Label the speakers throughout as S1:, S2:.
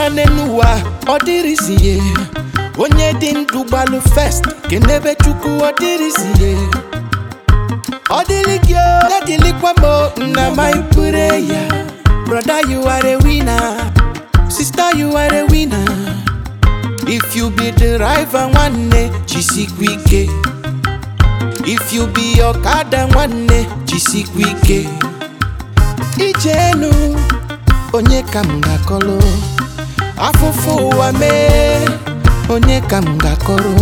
S1: mma n'ụwa ọ dịrịzie onye dị ndụ gbalụ fest kenebe chukwu ọ dịrịzie ọ dịrị gị o ya dịrịkwa m o, na my prayer brother you are a winner sister you are a winner if you be the driver nwanne jisikwa ike if you be ọkada nwanne jisikwa ike ijenu onye ka m ga-akọrọ afụfụ ụwa mee onye ka m ga-akọrọ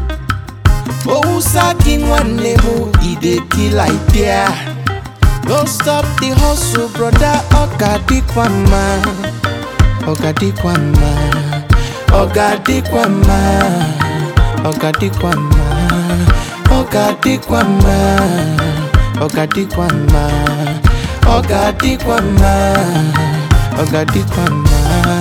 S1: owusa gị nwanne m idekila idea no stop the hustle brother ọ ga-adịkwa mma ọ ga-adịkwa mma ọ ga-adịkwa mma ọ ga-adịkwa mma ọ ga-adịkwa mma ọ ga-adịkwa mma ọ ga-adịkwa mma ọ ga-adịkwa mma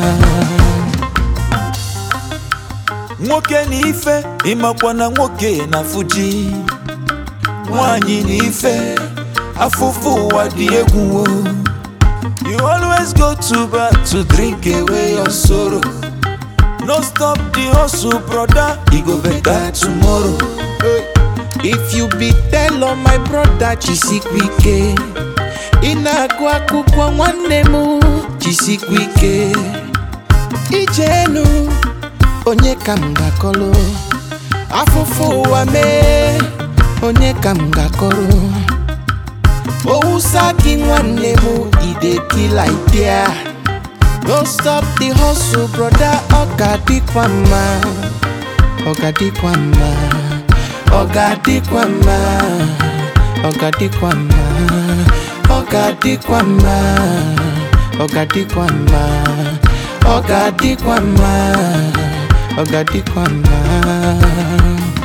S2: nwoke na ife ịmakwa na nwoke na fuji nwanyị na ife afụfụ ụwa dị egwu o. you always go to bar to drink away your sorrow no stop the hustle brother e go better tomorrow
S1: if you be telo my brother jisikwa ike ị na-agụ akwụkwọ nwanne m jisikwa ike ijenu onye ka m ga-akọrọ afụfụ ụwa mee onye ka m ga-akọrọ owusa gị nwanne m idekila idea no stop the hustle brother ọ ga-adịkwa mma ọ ga-adịkwa mma ọ ga-adịkwa mma ọ ga-adịkwa mma ọ ga-adịkwa mma ọ ga-adịkwa mma ọ ga-adịkwa mma ọ ga-adịkwa mma